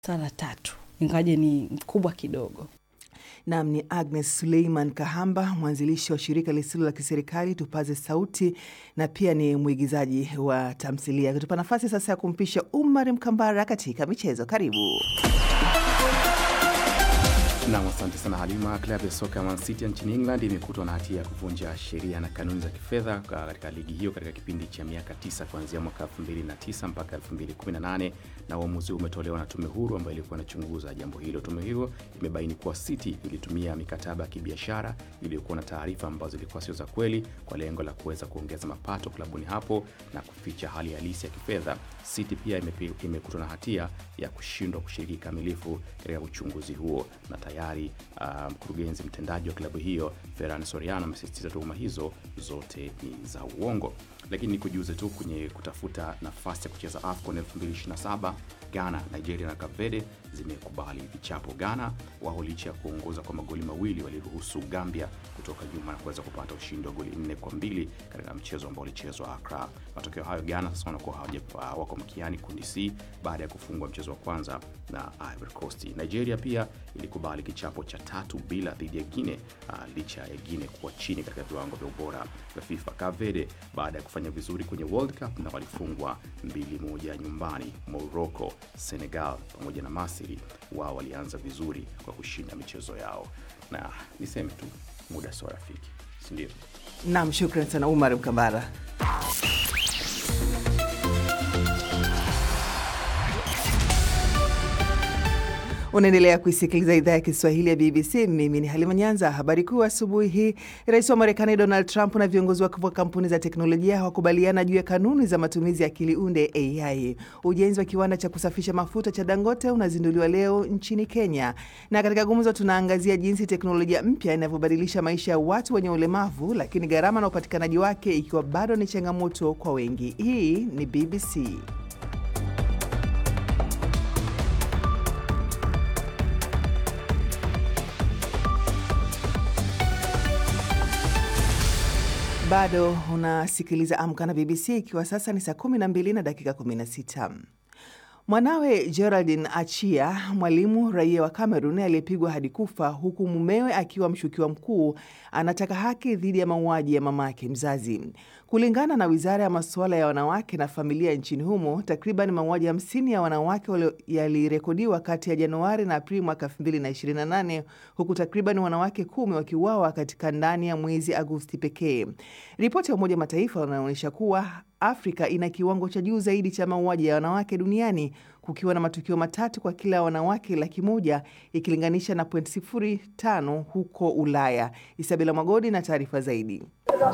sala tatu, ingawaje ni mkubwa kidogo. Nam ni Agnes Suleiman Kahamba, mwanzilishi wa shirika lisilo la kiserikali Tupaze Sauti, na pia ni mwigizaji wa tamthilia. Kutupa nafasi sasa ya kumpisha Umar Mkambara katika michezo. Karibu. Nam, asante sana Halima. Klabu ya soka ya Man City nchini England imekutwa na hatia ya kuvunja sheria na kanuni za kifedha katika ligi hiyo katika kipindi cha miaka tisa kuanzia mwaka 2009 mpaka 2018, na uamuzi huu umetolewa na tume huru ambayo ilikuwa inachunguza jambo hilo. Tume hiyo imebaini kuwa City ilitumia mikataba ya kibiashara iliyokuwa na taarifa ambazo zilikuwa sio za kweli kwa lengo la kuweza kuongeza mapato klabuni hapo na kuficha hali halisi ya kifedha. City pia imekutwa na hatia ya kushindwa kushiriki kikamilifu katika uchunguzi huo na tayari mkurugenzi um, mtendaji wa klabu hiyo Ferran Soriano amesisitiza tuhuma hizo zote ni za uongo. Lakini nikujuze tu kwenye kutafuta nafasi ya kucheza AFCON 2027 Ghana, Nigeria na Cape Verde zimekubali vichapo. Ghana wao licha ya kuongoza kwa magoli mawili waliruhusu Gambia kutoka nyuma na kuweza kupata ushindi wa goli nne kwa mbili katika mchezo ambao ulichezwa Accra. Matokeo hayo, Ghana sasa wanakuwa wako mkiani kundi C baada ya kufungwa mchezo wa kwanza na Ivory Coast. Nigeria pia ilikubali kichapo cha tatu bila dhidi ya Guinea uh, licha ya Guinea kuwa chini katika viwango vya ubora vya FIFA. Cape Verde baada ya kufanya vizuri kwenye World Cup na walifungwa mbili moja nyumbani. Morocco, Senegal pamoja na Misri wao walianza vizuri kwa kushinda michezo yao, na niseme tu muda sio rafiki, si ndio? Nam, shukran sana Umar Mkambara. Unaendelea kuisikiliza idhaa ya Kiswahili ya BBC. Mimi ni Halima Nyanza. Habari kuu asubuhi hii, rais wa Marekani Donald Trump na viongozi wakuu wa kampuni za teknolojia hawakubaliana juu ya kanuni za matumizi ya akili unde AI. Ujenzi wa kiwanda cha kusafisha mafuta cha Dangote unazinduliwa leo nchini Kenya, na katika gumzo tunaangazia jinsi teknolojia mpya inavyobadilisha maisha ya watu wenye ulemavu, lakini gharama na upatikanaji wake ikiwa bado ni changamoto kwa wengi. Hii ni BBC. Bado unasikiliza Amka na BBC ikiwa sasa ni saa 12 na dakika 16. Mwanawe Geraldine Achia, mwalimu raia wa Cameroon aliyepigwa hadi kufa huku mumewe akiwa mshukiwa mkuu, anataka haki dhidi ya mauaji ya mamake mzazi. Kulingana na wizara ya masuala ya wanawake na familia nchini humo, takriban mauaji hamsini ya wanawake yalirekodiwa kati ya Januari na Aprili mwaka 2028 huku takriban wanawake kumi wakiuawa katika ndani ya mwezi Agosti pekee. Ripoti ya Umoja Mataifa inaonyesha kuwa Afrika ina kiwango cha juu zaidi cha mauaji ya wanawake duniani kukiwa na matukio matatu kwa kila wanawake laki moja ikilinganisha na 0.05 huko Ulaya. Isabela Magodi na taarifa zaidi.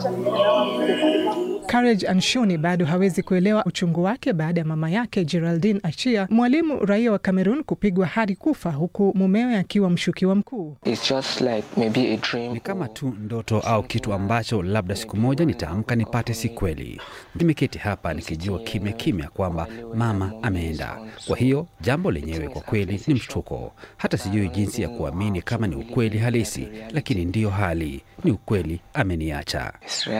Courage Anshoni bado hawezi kuelewa uchungu wake baada ya mama yake Geraldine Achia, mwalimu raia wa Cameroon, kupigwa hadi kufa huku mumewe akiwa mshukiwa mkuu. Like ni kama tu ndoto au kitu ambacho labda siku moja nitaamka nipate, si kweli. Nimeketi hapa nikijua kimya kimya kwamba mama ameenda. Kwa hiyo jambo lenyewe kwa kweli ni mshtuko. Hata sijui jinsi ya kuamini kama ni ukweli halisi, lakini ndiyo hali, ni ukweli, ameniacha.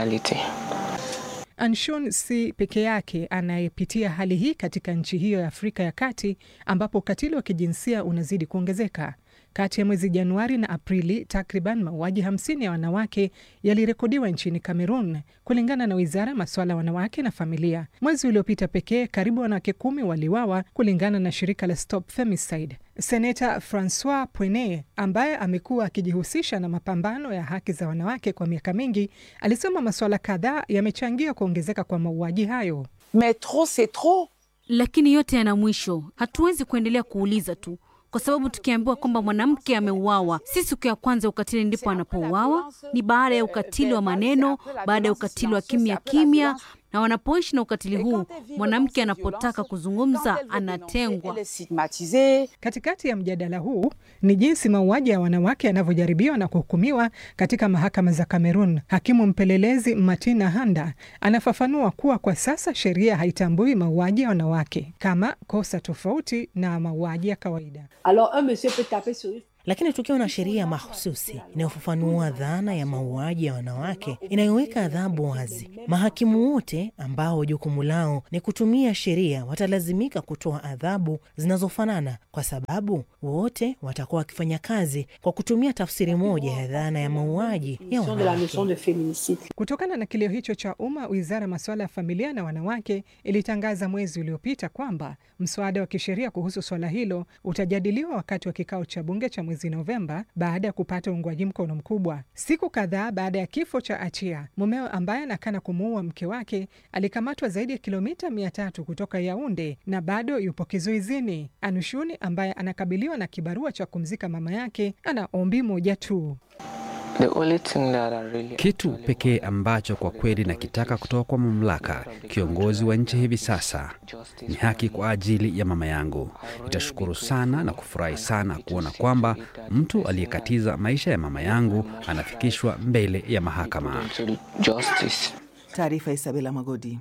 Anshon si peke yake anayepitia hali hii katika nchi hiyo ya Afrika ya Kati ambapo ukatili wa kijinsia unazidi kuongezeka. Kati ya mwezi Januari na Aprili, takriban mauaji 50 ya wanawake yalirekodiwa nchini Cameroon, kulingana na wizara ya masuala ya wanawake na familia. Mwezi uliopita pekee, karibu wanawake kumi waliwawa, kulingana na shirika la Stop Femicide. Seneta Francois Puene ambaye amekuwa akijihusisha na mapambano ya haki za wanawake kwa miaka mingi, alisema masuala kadhaa yamechangia kuongezeka kwa mauaji hayo. Mais trop c'est trop. Lakini yote yana mwisho. Hatuwezi kuendelea kuuliza tu kwa sababu tukiambiwa kwamba mwanamke ameuawa, si siku ya kwanza ukatili ndipo anapouawa, ni baada ya ukatili wa maneno, baada ya ukatili wa kimya kimya. Na wanapoishi na ukatili huu, mwanamke anapotaka kuzungumza anatengwa. Katikati ya mjadala huu ni jinsi mauaji ya wanawake yanavyojaribiwa na kuhukumiwa katika mahakama za Kamerun. Hakimu mpelelezi Martina Handa anafafanua kuwa kwa sasa sheria haitambui mauaji ya wanawake kama kosa tofauti na mauaji ya kawaida. Lakini tukiwa na sheria mahususi inayofafanua dhana ya mauaji ya wanawake, inayoweka adhabu wazi, mahakimu wote ambao jukumu lao ni kutumia sheria watalazimika kutoa adhabu zinazofanana, kwa sababu wote watakuwa wakifanya kazi kwa kutumia tafsiri moja ya dhana ya mauaji ya wanawake. Kutokana na kilio hicho cha umma, wizara ya masuala ya familia na wanawake ilitangaza mwezi uliopita kwamba mswada wa kisheria kuhusu swala hilo utajadiliwa wakati wa kikao cha bunge cha mwezi Novemba baada ya kupata uungwaji mkono mkubwa. Siku kadhaa baada ya kifo cha Achia, mumeo ambaye anakana kumuua mke wake alikamatwa zaidi ya kilomita mia tatu kutoka Yaunde na bado yupo kizuizini. Anushuni ambaye anakabiliwa na kibarua cha kumzika mama yake ana ombi moja tu. Kitu pekee ambacho kwa kweli nakitaka kutoka kwa mamlaka, kiongozi wa nchi hivi sasa, ni haki kwa ajili ya mama yangu. Nitashukuru sana na kufurahi sana kuona kwamba mtu aliyekatiza maisha ya mama yangu anafikishwa mbele ya mahakama. Taarifa Isabela Magodi.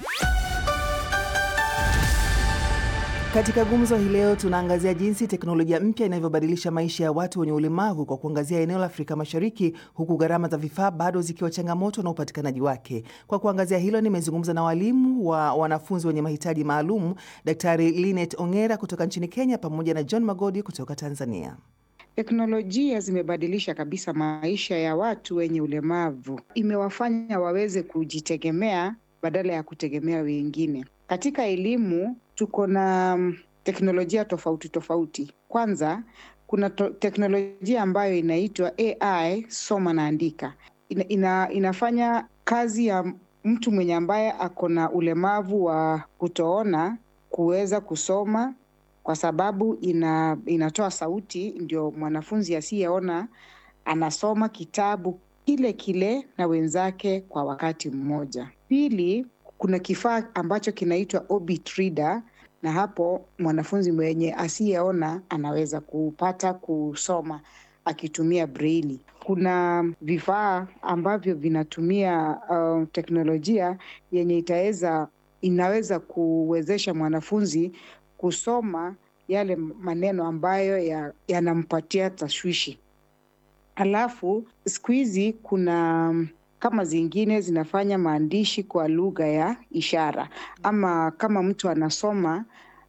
Katika gumzo hii leo tunaangazia jinsi teknolojia mpya inavyobadilisha maisha ya watu wenye ulemavu kwa kuangazia eneo la Afrika Mashariki, huku gharama za vifaa bado zikiwa changamoto na upatikanaji wake. Kwa kuangazia hilo, nimezungumza na walimu wa wanafunzi wenye mahitaji maalum, Daktari Linet Ongera kutoka nchini Kenya pamoja na John Magodi kutoka Tanzania. Teknolojia zimebadilisha kabisa maisha ya watu wenye ulemavu, imewafanya waweze kujitegemea badala ya kutegemea wengine. Katika elimu tuko na teknolojia tofauti tofauti. Kwanza kuna teknolojia ambayo inaitwa AI soma na andika. Ina, ina, inafanya kazi ya mtu mwenye ambaye ako na ulemavu wa kutoona kuweza kusoma kwa sababu ina, inatoa sauti, ndio mwanafunzi asiyeona anasoma kitabu kile kile na wenzake kwa wakati mmoja. Pili, kuna kifaa ambacho kinaitwa Orbit Reader na hapo mwanafunzi mwenye asiyeona anaweza kupata kusoma akitumia braille. Kuna vifaa ambavyo vinatumia uh, teknolojia yenye itaweza inaweza kuwezesha mwanafunzi kusoma yale maneno ambayo yanampatia ya tashwishi. Alafu siku hizi kuna kama zingine zinafanya maandishi kwa lugha ya ishara, ama kama mtu anasoma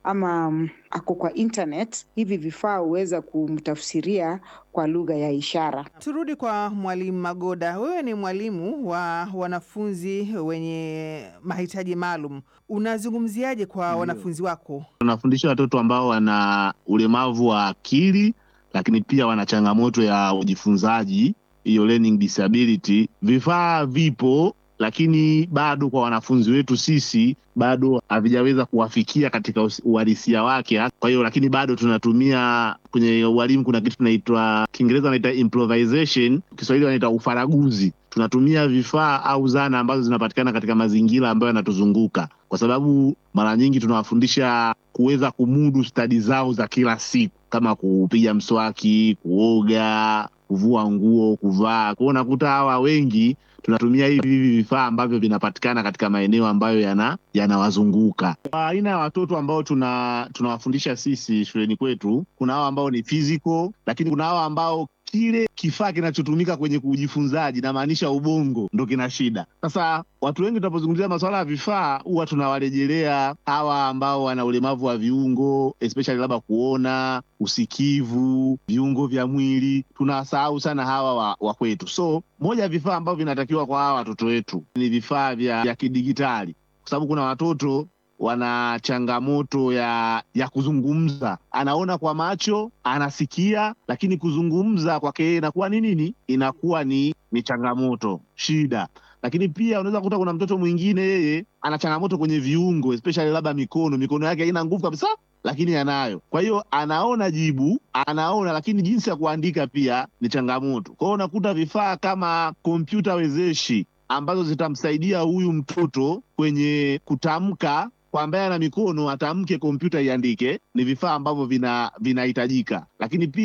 ama ako kwa internet, hivi vifaa huweza kumtafsiria kwa lugha ya ishara. Turudi kwa Mwalimu Magoda, wewe ni mwalimu wa wanafunzi wenye mahitaji maalum, unazungumziaje kwa wanafunzi wako? Tunafundisha watoto ambao wana ulemavu wa akili, lakini pia wana changamoto ya ujifunzaji hiyo learning disability. Vifaa vipo, lakini bado kwa wanafunzi wetu sisi bado havijaweza kuwafikia katika uhalisia wake. Kwa hiyo lakini bado tunatumia kwenye ualimu, kuna kitu tunaitwa Kiingereza wanaita improvisation, Kiswahili wanaita ufaraguzi. Tunatumia vifaa au zana ambazo zinapatikana katika mazingira ambayo yanatuzunguka, kwa sababu mara nyingi tunawafundisha kuweza kumudu stadi zao za kila siku kama kupiga mswaki, kuoga, kuvua nguo, kuvaa. Kwa hiyo unakuta hawa wengi tunatumia hivi hivi vifaa ambavyo vinapatikana katika maeneo ambayo yana yanawazunguka. Kwa aina ya watoto ambao tuna tunawafundisha sisi shuleni kwetu, kuna hawa ambao ni physical, lakini kuna hawa ambao kile kifaa kinachotumika kwenye kujifunzaji, namaanisha ubongo, ndo kina shida. Sasa watu wengi tunapozungumzia masuala ya vifaa, huwa tunawarejelea hawa ambao wana ulemavu wa viungo, especially labda kuona, usikivu, viungo vya mwili. Tunawasahau sana hawa wa, wa kwetu. So moja ya vifaa ambavyo vinatakiwa kwa hawa watoto wetu ni vifaa vya, vya kidigitali, kwa sababu kuna watoto wana changamoto ya ya kuzungumza. Anaona kwa macho, anasikia, lakini kuzungumza kwake yeye inakuwa ni nini? Inakuwa ni ni changamoto, shida. Lakini pia unaweza kukuta kuna mtoto mwingine yeye ana changamoto kwenye viungo, especially labda mikono, mikono yake haina nguvu kabisa, lakini anayo. Kwa hiyo anaona jibu, anaona, lakini jinsi ya kuandika pia ni changamoto. Kwa hiyo unakuta vifaa kama kompyuta wezeshi ambazo zitamsaidia huyu mtoto kwenye kutamka kwa ambaye ana mikono atamke, kompyuta iandike, ni vifaa ambavyo vina vinahitajika. Lakini pia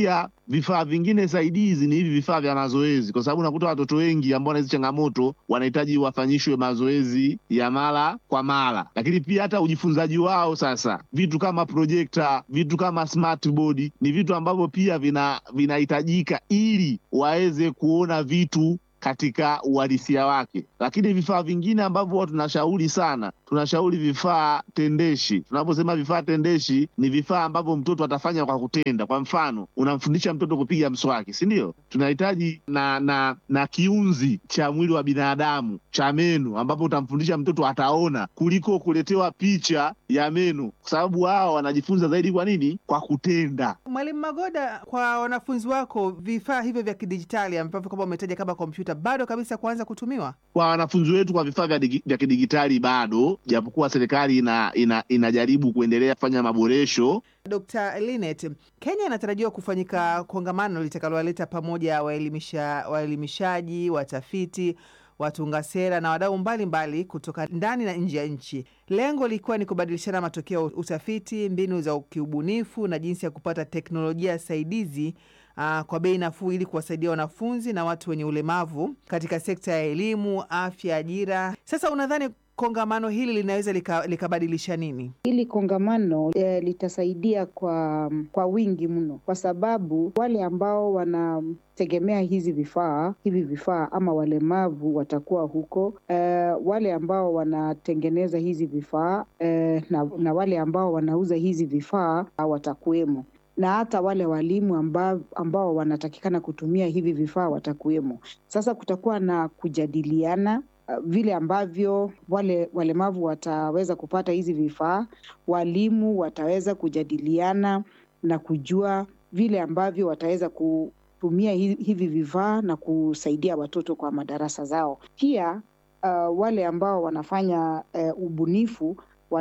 vifaa vingine saidizi ni hivi vifaa vya mazoezi, kwa sababu unakuta watoto wengi ambao wana hizi changamoto wanahitaji wafanyishwe mazoezi ya mara kwa mara, lakini pia hata ujifunzaji wao sasa, vitu kama projekta, vitu kama smart board ni vitu ambavyo pia vina vinahitajika ili waweze kuona vitu katika uhalisia wake. Lakini vifaa vingine ambavyo huwa tunashauri sana, tunashauri vifaa tendeshi. Tunaposema vifaa tendeshi, ni vifaa ambavyo mtoto atafanya kwa kutenda. Kwa mfano, unamfundisha mtoto kupiga mswaki, si ndio? Tunahitaji na na na kiunzi cha mwili wa binadamu cha meno, ambapo utamfundisha mtoto ataona, kuliko kuletewa picha ya meno, kwa sababu wao wanajifunza zaidi kwa nini? Kwa kutenda. Mwalimu Magoda, kwa wanafunzi wako vifaa hivyo vya kidijitali ambavyo kama umetaja kama kompyuta bado kabisa kuanza kutumiwa kwa wanafunzi wetu kwa vifaa vya, vya kidigitali bado, japokuwa serikali ina, ina, inajaribu kuendelea kufanya maboresho. Dr. Linet, Kenya inatarajiwa kufanyika kongamano litakalowaleta pamoja waelimisha, waelimishaji, watafiti, watunga sera na wadau mbalimbali kutoka ndani na nje ya nchi, lengo likiwa ni kubadilishana matokeo ya utafiti, mbinu za kiubunifu na jinsi ya kupata teknolojia saidizi Uh, kwa bei nafuu ili kuwasaidia wanafunzi na watu wenye ulemavu katika sekta ya elimu, afya, ajira. Sasa unadhani kongamano hili linaweza likabadilisha lika nini? Hili kongamano e, litasaidia kwa kwa wingi mno, kwa sababu wale ambao wanategemea hizi vifaa hivi vifaa ama walemavu watakuwa huko e, wale ambao wanatengeneza hizi vifaa e, na, na wale ambao wanauza hizi vifaa watakuwemo na hata wale walimu ambao, ambao wanatakikana kutumia hivi vifaa watakuwemo. Sasa kutakuwa na kujadiliana uh, vile ambavyo wale walemavu wataweza kupata hizi vifaa, walimu wataweza kujadiliana na kujua vile ambavyo wataweza kutumia hivi vifaa na kusaidia watoto kwa madarasa zao. Pia uh, wale ambao wanafanya uh, ubunifu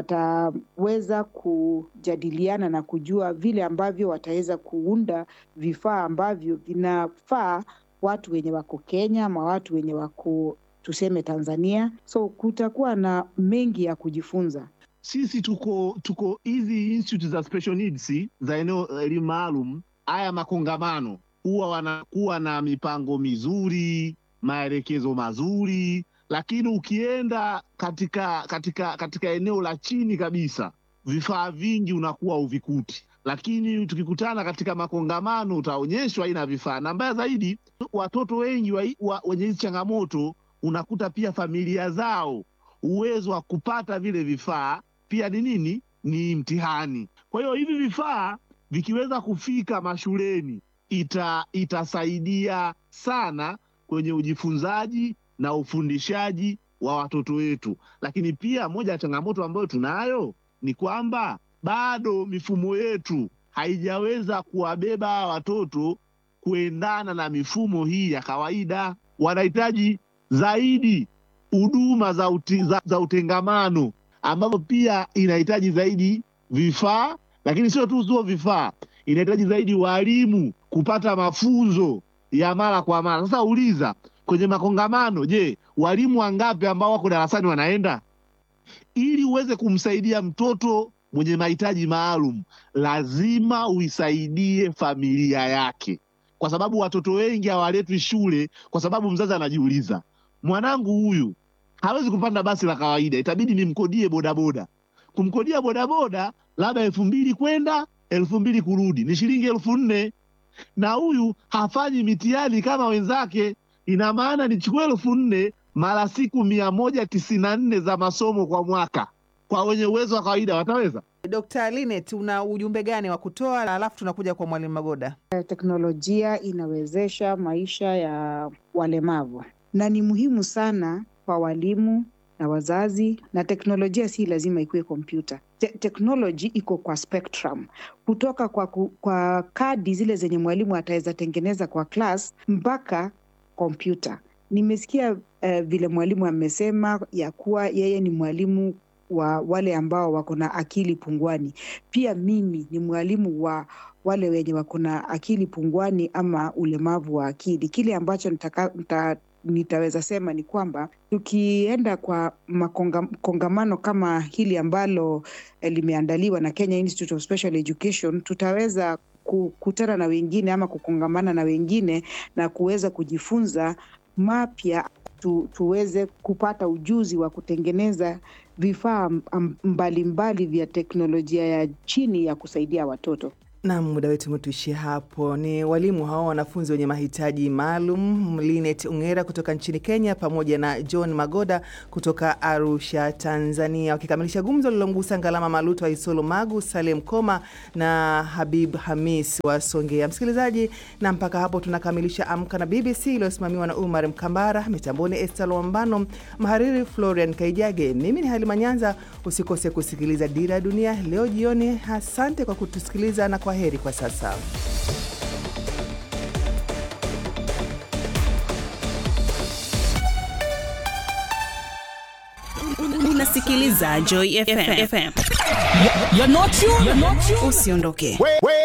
wataweza kujadiliana na kujua vile ambavyo wataweza kuunda vifaa ambavyo vinafaa watu wenye wako Kenya ama watu wenye wako tuseme Tanzania. So kutakuwa na mengi ya kujifunza. Sisi tuko tuko hizi institute za special needs za eneo elimu maalum, haya makongamano huwa wanakuwa na mipango mizuri, maelekezo mazuri lakini ukienda katika katika katika eneo la chini kabisa, vifaa vingi unakuwa uvikuti. Lakini tukikutana katika makongamano, utaonyeshwa aina ya vifaa, na mbaya zaidi, watoto wengi wa, wa, wenye hizi changamoto unakuta pia familia zao uwezo wa kupata vile vifaa pia ni nini, ni mtihani. Kwa hiyo hivi vifaa vikiweza kufika mashuleni ita, itasaidia sana kwenye ujifunzaji na ufundishaji wa watoto wetu. Lakini pia moja ya changamoto ambayo tunayo ni kwamba bado mifumo yetu haijaweza kuwabeba hawa watoto kuendana na mifumo hii ya kawaida. Wanahitaji zaidi huduma za, uti, za, za utengamano ambavyo pia inahitaji zaidi vifaa, lakini sio tu sio vifaa, inahitaji zaidi walimu kupata mafunzo ya mara kwa mara. Sasa uliza kwenye makongamano, je, walimu wangapi ambao wako darasani wanaenda? Ili uweze kumsaidia mtoto mwenye mahitaji maalum, lazima uisaidie familia yake, kwa sababu watoto wengi hawaletwi shule kwa sababu mzazi anajiuliza, mwanangu huyu hawezi kupanda basi la kawaida, itabidi nimkodie bodaboda. Kumkodia bodaboda labda elfu mbili kwenda elfu mbili kurudi, ni shilingi elfu nne na huyu hafanyi mitihani kama wenzake ina maana nichukue elfu nne mara siku mia moja tisini na nne za masomo kwa mwaka. Kwa wenye uwezo wa kawaida wataweza? Dr. Linet, una ujumbe gani wa kutoa? Alafu tunakuja kwa Mwalimu Magoda. Teknolojia inawezesha maisha ya walemavu na ni muhimu sana kwa walimu na wazazi, na teknolojia si lazima ikuwe kompyuta. Te teknoloji iko kwa spectrum, kutoka kwa, ku, kwa kadi zile zenye mwalimu ataweza tengeneza kwa class mpaka kompyuta. Nimesikia uh, vile mwalimu amesema ya kuwa yeye ni mwalimu wa wale ambao wako na akili pungwani. Pia mimi ni mwalimu wa wale wenye wako na akili pungwani ama ulemavu wa akili. Kile ambacho nitaka, nita, nitaweza sema ni kwamba tukienda kwa makongamano kama hili ambalo eh, limeandaliwa na Kenya Institute of Special Education tutaweza kukutana na wengine ama kukongamana na wengine na kuweza kujifunza mapya tu, tuweze kupata ujuzi wa kutengeneza vifaa mbalimbali vya teknolojia ya chini ya kusaidia watoto. Na muda wetu umetuishia hapo. Ni walimu hao wanafunzi wenye mahitaji maalum, Linet Ungera kutoka nchini Kenya pamoja na John Magoda kutoka Arusha, Tanzania, wakikamilisha gumzo lilomgusa Ngalama Maluto wa Isolo Magu, Salem Koma na Habib Hamis wa Songea. Msikilizaji, na mpaka hapo tunakamilisha Amka na BBC iliyosimamiwa na Umar Mkambara, mitamboni Esther Lwambano, mhariri Florian Kaijage. Mimi ni Halima Nyanza. Usikose kusikiliza Dira ya Dunia leo jioni. Asante kwa kutusikiliza na kwa heri kwa sasa. Unasikiliza Joy FM. FM. You're not you, you're not you. Usiondoke.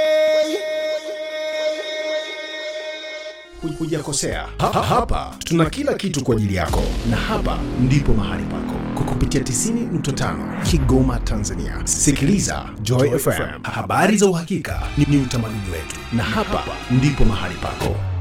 Hujakosea. Ha, ha, hapa tuna kila kitu kwa ajili yako, na hapa ndipo mahali pako kwa kupitia 90.5 Kigoma, Tanzania. Sikiliza Joy FM, habari za uhakika ni, ni utamaduni wetu, na hapa ndipo mahali pako.